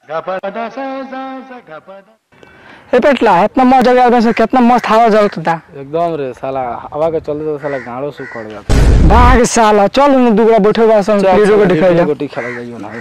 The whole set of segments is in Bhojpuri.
ए पेटला इतना मजा गया बस कितना मस्त हवा चलता था एकदम रे साला हवा के चलते तो साला गाड़ो से उखड़ जाता भाग साला चल न दुगरा बैठे बा सन लीडो को दिखाई जा गोटी खेला जाइयो ना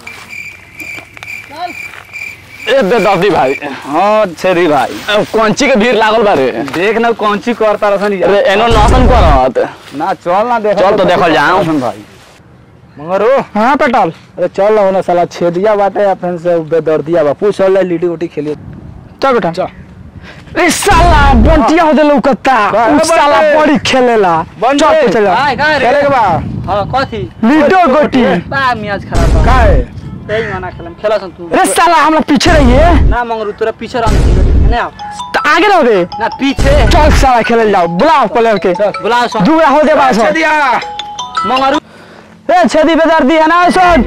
ए बेदर्दी भाई हाँ छेदी भाई अब कौंची के भीड़ लागल बारे देख ना कौन ची करता रसन अरे एनो नौसन करत ना चल ना देख चल तो देखल जाऊं। भाई मंगरो हां पेटल अरे चल ना होना साला छेदिया बाटे या फिर से बेदर्दिया बा पूछ ले लीडी गोटी खेलिए चल बेटा चल ए साला बंटिया हो दे लौकता बा- उ साला बंटे। बड़ी खेलेला बंटे। चल चल खेले के बा हाँ कथी लीडो गोटी बा मियाज खराब बा काहे त्यही मना खेलम खेला सन तू रे साला हमरा पीछे रहिए ना मंगरू तोरा पीछे रह ना तो आगे रहो रे ना पीछे चल साला खेले जाओ बुलाओ प्लेयर के बुला सन दुगरा हो दे बा छेदिया मंगरू ए छेदी बेदार दी है ना सुन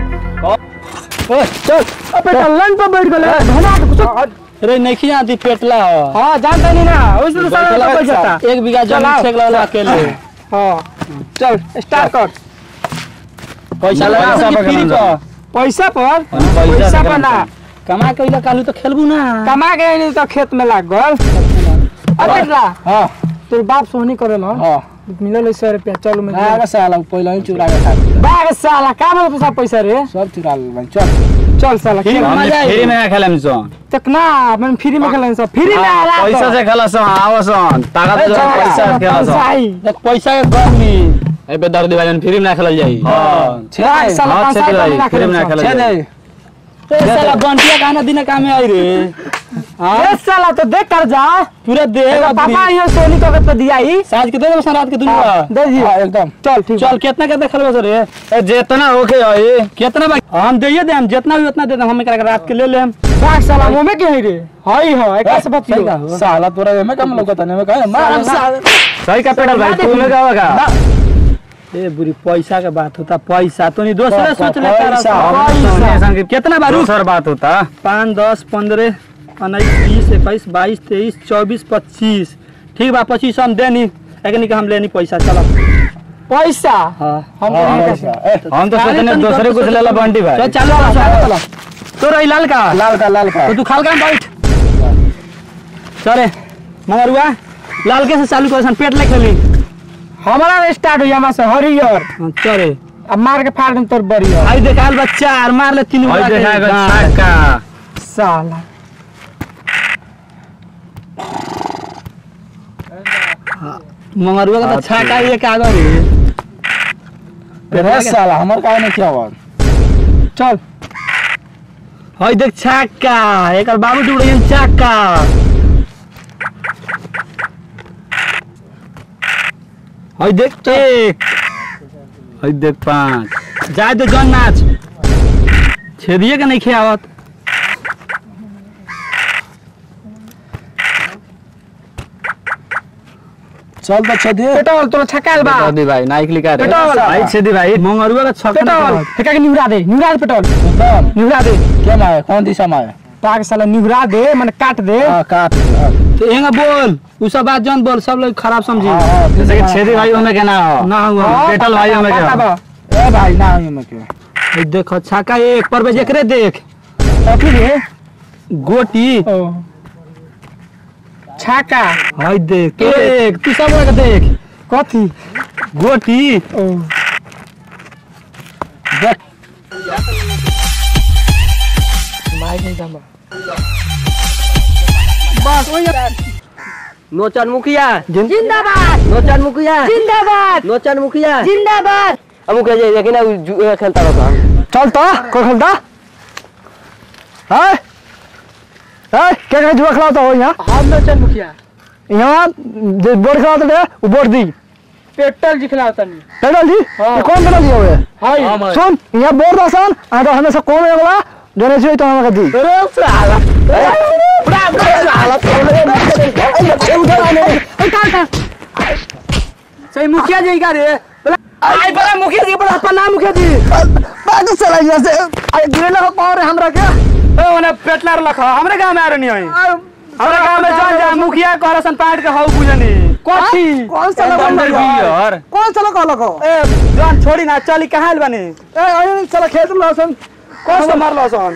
ओ चल अबे लन पे बैठ गले धमा के कुछ रे नहीं खिया दी पेटला हो हां जानता नहीं ना उस तो साला बैठ जाता एक बीघा चल जमीन आओ। छेक ला अकेले हां चल स्टार्ट कर पैसा लगा पैसा सन पर फ्री खेलम पर पैसा पर पैसा पैसा से पर ना कमा के इला कालू तो खेलबू ना कमा के नहीं तो खेत में लाग गल अबे ला हां तोर बाप सोहनी करेला हां मिलल है सौ रुपया चल मैं ना साला पहले ही चुरा के खा बाग साला का में पैसा पैसा रे सब चुरा ले भाई चल चल साला खेल मजा आई। फ्री में खेलम सो तक ना मैं फ्री में खेलन सब फ्री में आला तो। पैसा से खेला सो आवो सो ताकत अरे से चल, पैसा से खेला सो पैसा आई। देख पैसा के गर्मी ए बेदर्दी भाई फ्री में खेलल जाई हां बाग साला हाँ, पाँच छेदी साल भाई, में ना फ्री में खेलन खेलल सब। जाई ए साला बंटिया गाना दिन कामे आई रे ए साला तो देख कर जा पूरा देह तेरा पापा ये सोनी को तो दिया ही साज के दे दे रात के दुनिया हाँ, दे दिया एकदम चल ठीक चल कितना कितना खेलबो सर रे ए जेतना होके होई कितना बा हम दइए दे हम जितना भी उतना दे दे हम एकरा के रात के ले लेम बाग साला मुंह में के है रे हाई हो एक से बात सही का साला तोरा एमे कम लोकता नहीं में कहे मार सही का पेडल भाई तू में का होगा ए बुरी पैसा के बात होता पैसा तो नहीं दूसरे सोच ले पैसा, पैसा कितना बारू सर बात होता पाँच दस पंद्रह उन्नीस बीस इक्कीस बाईस तेईस चौबीस पच्चीस ठीक बा पच्चीस हम देनी एकनी के हम लेनी पैसा चलो पैसा हाँ हम तो नहीं कैसे हम तो सोचने दूसरे कुछ लेला बंटी चल भाई चलो चलो तो रही लाल का लाल का लाल का तो तू खाल का बैठ चले मगरुआ लाल के से चालू कर सन पेट ले खेली हमारा स्टार्ट हो यहाँ से हरियर हाँ, चले अब मार के फाड़ दूं तोर बरियर आई देखाल बच्चा और मार ले तीन होई गोला के देखा गो गाँठ। छक्का साला मंगरुआ का तो छाका ये कागज रे रे साला हमर का नहीं क्या हुआ चल हई देख छक्का एकर बाबू टुकड़े छक्का हई देख एक हई देख पाँच जाए तो जन नाच छेदिए के नहीं खियावत चल तो छदे पेट्रोल तोरा छकाल बा बेदर्दी भाई नाइक लिखा रे पेट्रोल। भाई छेदी भाई मंगरुआ का छक्का पेट्रोल नहीं फेंका के निहुरा दे निहुरा दे पेट्रोल एकदम निहुरा दे क्या मारे कौन दिशा में है पाग साला निहुरा दे मैंने काट दे हां काट हाँ, तो एंगा बोल उ सब बात जन बोल सब लोग खराब समझी हाँ, हाँ, जैसे कि छेदी भाई में के ना हो ना हुआ हाँ, पेट्रोल भाई में पता क्या बा। ए भाई ना हुई में के हई देख छक्का एक पर बे एकरे देख कथी रे गोटी ओ छाका हई देख एक तू सब लोग देख कथी गोटी ओ देख माइक नहीं दम नोचन मुखिया जिंदाबाद नोचन मुखिया जिंदाबाद नोचन मुखिया जिंदाबाद अब मुखिया जी देखिए ना उ जु- ए खेलता रहा चल तो कोई खेलता है है क्या क्या जुआ खिलाता हो यहाँ हम नोचन मुखिया यहाँ जो बोर्ड खिलाते थे वो बोर्ड दी पेट्रोल जी खिलाता नहीं पेट्रोल जी ये कौन पेट्रोल दिया हुआ है हाय सुन यहाँ बोर्ड आसान आ तो हमेशा कौन है वाला जो नहीं चाहिए तो हमें दी सही मुखिया जी का रे आई बड़ा मुखिया जी बड़ा अपना मुखिया जी बात चला जैसे आई गिरे लगा कौन है हमरा क्या ओ ओने पेटलार लखा हमरे गांव में आ रहनी हई हमरे गांव में जान जा मुखिया करसन पाट के हौ बुझनी कोठी कौन सा लगा अंदर बियर कौन सा लगा लगा ए जान छोड़ी ना चली कहां बनी ए आई चला खेत में लसन कौन सा मारलो सन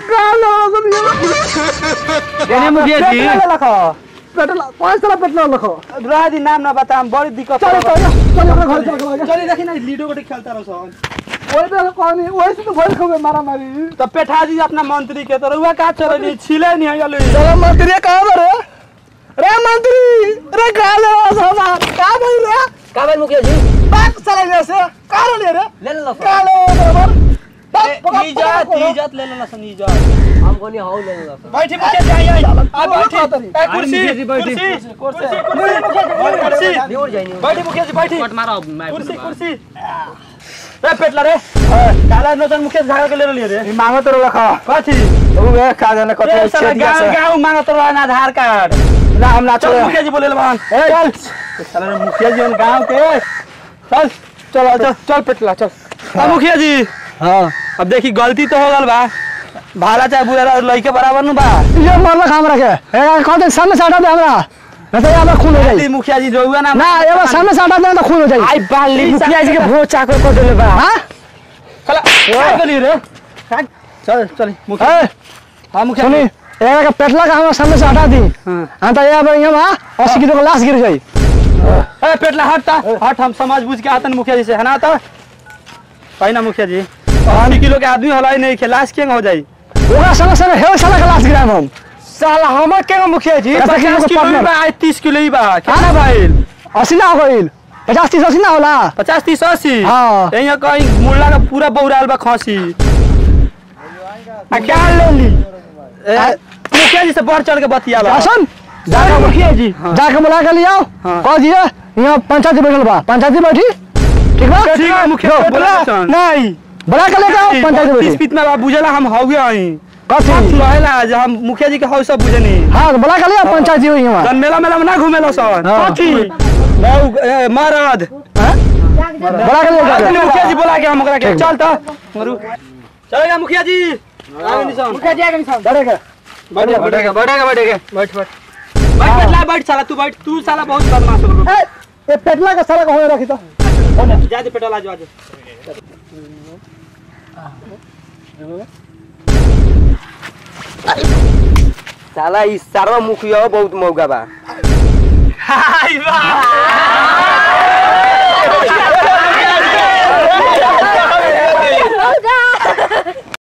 केने मुखिया जी पेट्रोल लखो पेट्रोल पाँच तरह पेट्रोल रखो रह दी नाम ना बताम बड़ी दिक्कत चल हो चल अपने घर चल चली देखी ना लीडो गोटे खेलता रहो सन वही पे कौन वही से तो भर खबे मारा मारी तो पेठा जी अपना मंत्री के तो रुआ का चले छिले नहीं है गलो चलो मंत्री कहाँ पर है रे मंत्री रे कहाँ ले रहा साला कहाँ बोल रहा का भाई मुखिया जी बात चला जैसे कहाँ ले रे ले ले लो कहाँ ले बराबर इज्जत इज्जत ले लेना सन इज्जत हम कोनी हाउ ले लो बैठी मुखिया जी आई आई आ बैठी बैठी। ए, कुर्सी मुखिया जी, बैठी। कुर्सी कुर्सी कुर्सी कुर्सी दूर जाइए बैठी मुखिया जी बैठी कट मारो कुर्सी कुर्सी रे पेटला रे काला नजर मुखिया जी झागा के ले लिए रे मांगो तो रखा कथी वो वे खा जाने ए, कते साला छेद गाँव से गाँव मांगा तो रहा आधार कार्ड ना हम ना चल चले मुखिया जी बोले लबान चल साला रे मुखिया जी हम गाँव के चल चल चल चल पेटला चल अब मुखिया जी हाँ अब देखी गलती तो हो गल बा भाला चाहे बुरा लड़के बराबर न बा ये मरला काम रखे ए कहते सामने से हटा दे हमरा नहीं तो यहाँ खून हो दी जाए मुखिया जी जो हुआ ना ना ये बार सामने से हटा दे तो खून हो जाए आई बाली मुखिया जी के भोज चाकर कर देले बा हाँ चला क्या गली रे चल चल मुखिया ए हां मुखिया सुनी जी एक का पेटला का हमरा सामने से हटा दी हाँ। हाँ तो यहाँ पर यहाँ अस्सी किलो का लाश गिर जाए ए पेटला हटता हट हम समझ बुझ के आतन मुखिया जी से है ना तो कहीं ना मुखिया जी अस्सी किलो के आदमी हलाई नहीं खिलास के हो जाई ओकरा संगे संगे हे साला का लाश गिराएम हम साला हमर के मुखिया जी ऐसा किलो 50 का किलो ही partner। बा आज 30 किलो ही बा कितना भाई अस्सी ना हो गईल पचास तीस अस्सी ना होला पचास तीस अस्सी हाँ। यहाँ कहीं मुल्ला का पूरा बौराल बा खसी आ क्या ले ली ए, मुखिया जी से बढ़ चढ़ के बतिया बा सुन जाके मुखिया जी जाके बुला के ले आओ हाँ। कह दिए यहाँ पंचायती बैठल बा पंचायती बैठी ठीक बा ठीक है मुखिया जो, बोला नहीं बुला के लेके आओ पंचायती तीस बैठी पीत में बा बुझला हम हौगे आई कथी रहेला जे हम मुखिया जी के हौ सब बुझनी हाँ तो बुला के ले आओ पंचायती हुई वहाँ जन मेला मेला में ना घूमेला सन हाँ। कथी बहु ए, मरद बुला के ले अपने जाओ मुखिया जी बोला के हम ओकरा के चल त मरु चलेगा मुखिया जी आगे निशान मुखिया जी आगे निशान डरेगा बैठेगा बैठेगा बैठेगा बैठेगा बैठ बैठ बैठ बैठ ला बैठ साला तू बैठ तू साला बहुत बदमाश हो ए, ये पेटला का सारा कहाँ रखी तो जा दे पेट्रोल आज आज साला ई सारा मुखिया बहुत मौका बा हाय वाह